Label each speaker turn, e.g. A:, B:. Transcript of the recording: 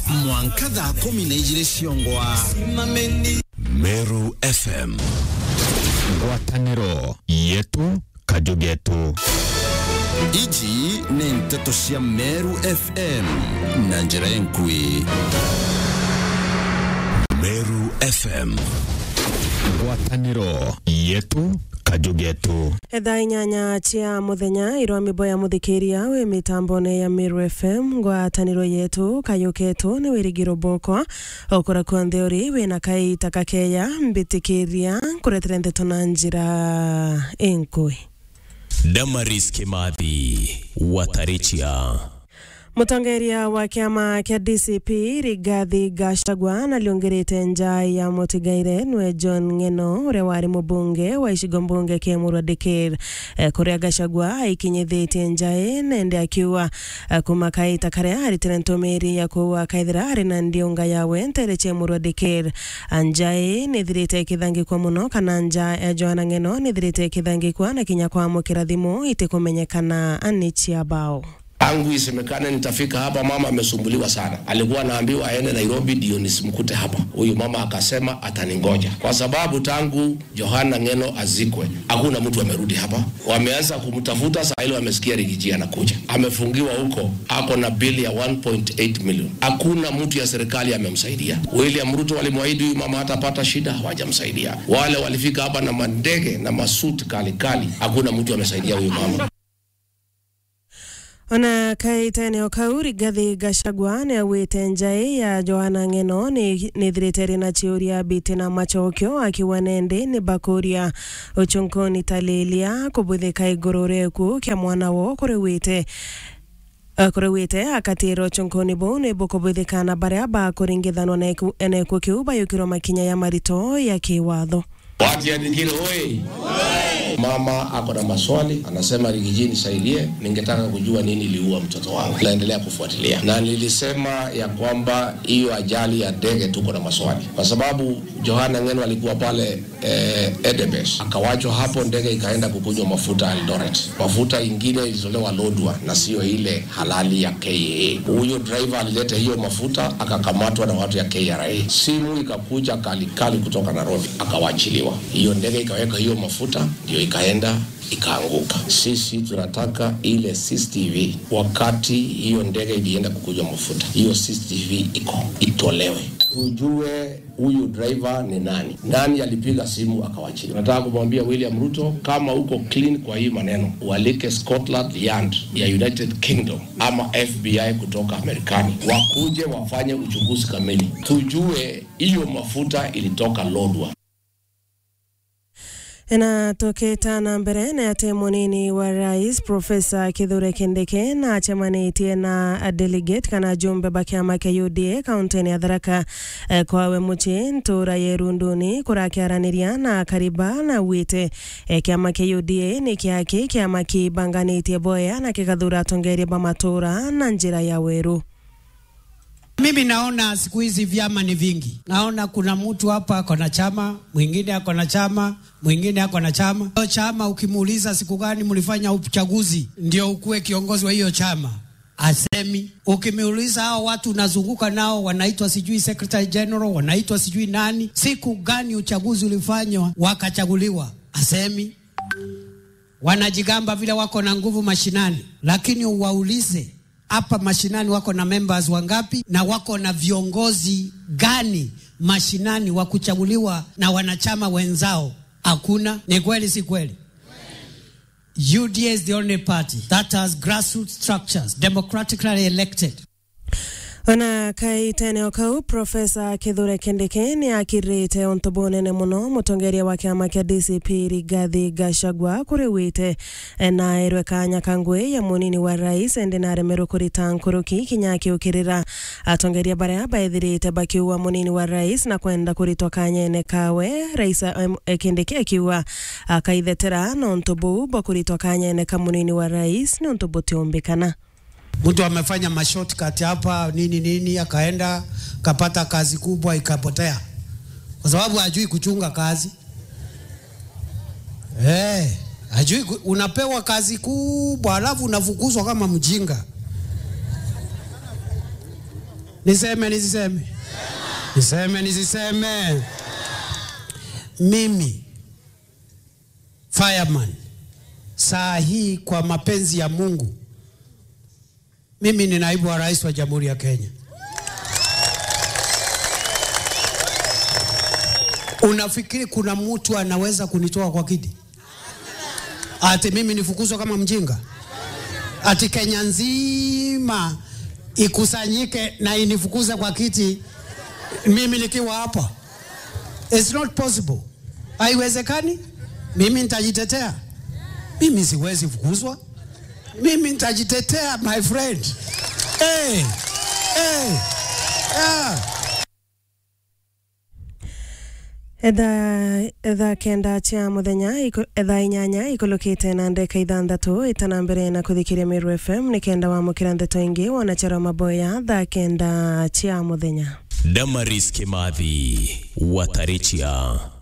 A: mwanka thaa kumi na igĩrĩ ciongwa
B: Meru FM ngwatanĩro yetu kajugetu
A: iji nĩ ndeto cia meru fm na njĩra enkui
B: Meru FM ngwatanĩro yetu kajugetu
C: thaa inyanya cia muthenya irwa mimbo ya muthikiria wi mitambone ya Meru FM ngwataniro yetu kayuketu ni wirigiro bokwa okura kwa ntheuri wina kaita kakeya mbitikiria kuretera ndeto na njira enkui
B: Damaris Kimathi Watarichia
C: mutongeria wa kiama kia DCP Rigathi Gachagua naliongerete nja ya mutigaire nwe John Ng'eno uria wari mubunge wa icigo mbunge kia Murwa Dikir eh, kuria Gachagua aikinyithitie njae nende akiuga eh, kuma kaita karia aritire ntumiri ya kuua kaithira ari na ndiunga yawe ntere cia Murwa Dikir njae nithirite ikithangikwa muno kana nja ya Joanna Ng'eno nithirite ikithangikwa na kinya kwamukira thimu itikumenyekana ni cia bao
D: tangu isemekane nitafika hapa, mama amesumbuliwa sana. Alikuwa anaambiwa aende Nairobi ndio nisimkute hapa. Huyu mama akasema ataningoja, kwa sababu tangu Johana Ng'eno azikwe hakuna mtu amerudi hapa. Wameanza kumtafuta saa ile, wamesikia Rigiji anakuja, amefungiwa huko, ako na bili ya 1.8 million. Hakuna mtu ya serikali amemsaidia. William Ruto walimwahidi huyu mama hatapata shida, hawajamsaidia. Wale walifika hapa na mandege na masuti kali kali, hakuna mtu amesaidia huyu mama.
C: ona kaita eneo kau rigathi gachagua ni awite njai ya joana ng'eno nithirite rina ciuria biti na macokio akiwa nende ni bakuria uchunkuni talilia kubuthika iguru rieku kia mwana wo kuriwite kuriwite akatira uchunkuni buu ni bukubuthikana baria bakuringithanwa na ikuo kiu bayukirwo makinya ya marito ya kiwatho
D: Watiandikile oi. Mama ako na maswali, anasema Rigiji nisaidie, ningetaka kujua nini iliua mtoto wangu. Naendelea kufuatilia, na nilisema ya kwamba hiyo ajali ya ndege tuko na maswali, kwa sababu Johana Ng'eno alikuwa pale eh, Edebes, akawachwa hapo, ndege ikaenda kukunywa mafuta Eldoret. Mafuta ingine ilitolewa Lodwa na sio ile halali ya KAA. Huyo driver alileta hiyo mafuta, akakamatwa na watu ya KRA. Simu ikakuja kalikali kutoka Nairobi, akawachiliwa. Hiyo ndege ikaweka hiyo mafuta, ndio ikaenda ikaanguka. Sisi tunataka ile CCTV wakati hiyo ndege ilienda kukunywa mafuta, hiyo CCTV iko itolewe, tujue huyu driver ni nani, nani alipiga simu akawachilia. Nataka kumwambia William Ruto, kama uko clean kwa hii maneno, walike Scotland Yard ya United Kingdom ama FBI kutoka Marekani wakuje wafanye uchunguzi kamili, tujue hiyo mafuta ilitoka Lodwar.
C: inatoketa na mbere na ate munini wa rais profesa kithure kindiki na acemanitie na delegate kana jumbe ba kiama kia UDA kaunti-ini ya Tharaka eh, kwawe muci ntura yerunduni kurakiaraniria na kariba na wite eh, kiama kia UDA ni kiaki kiama kibanganitie boya na kikathura atongeria ba matura na njira ya weru
E: Mimi naona siku hizi vyama ni vingi. Naona kuna mtu hapa ako na chama, mwingine ako na chama, mwingine ako na chama. Hiyo chama ukimuuliza siku gani mlifanya uchaguzi ndio ukuwe kiongozi wa hiyo chama, asemi. Ukimuuliza hao watu unazunguka nao wanaitwa sijui secretary general, wanaitwa sijui nani, siku gani uchaguzi ulifanywa wakachaguliwa, asemi. Wanajigamba vile wako na nguvu mashinani, lakini uwaulize hapa mashinani wako na members wangapi na wako na viongozi gani mashinani wa kuchaguliwa na wanachama wenzao? Hakuna. Ni kweli, si kweli? UDA is the only party that has grassroots structures democratically elected.
C: ona kaita eneo kau profesa kithure kindiki ni akirite untu bunene muno mutongeria wa kiama kia DCP Rigathi Gachagua kuriwite na irwe kanya kangwe ya munini wa rais endi naremerwo kurita nkuruki kinya akiukirira atongeria baria baithirite bakiua munini wa rais na kwenda kuritwa kanyene kawe rais um, kindiki akiuga akaithetera na untu buu bwa kuritwa kanyene ka munini wa rais ni untu butiumbikana
E: Mtu amefanya mashortcut hapa nini nini, akaenda kapata kazi kubwa ikapotea, kwa sababu hajui kuchunga kazi eh, hajui ku- unapewa kazi kubwa alafu unafukuzwa kama mjinga Niseme nisiseme? Niseme nisiseme? Mimi fireman, saa hii kwa mapenzi ya Mungu, mimi ni naibu wa rais wa Jamhuri ya Kenya. Unafikiri kuna mtu anaweza kunitoa kwa kiti? Ati mimi nifukuzwa kama mjinga? Ati Kenya nzima ikusanyike na inifukuze kwa kiti mimi nikiwa hapa? It's not possible, haiwezekani. Mimi nitajitetea, mimi siwezi fukuzwa, mimi nitajitetea my friend. Hey, hey, yeah.
C: etha etha kenda cia muthenya iko- etha inyanya ikulukite na ndeka ithanthatu itana mbere na kuthikiria Meru FM ni kenda wamukira ndeto ingi wanachara maboya thaa kenda cia muthenya
B: Damaris Kimathi Watarechia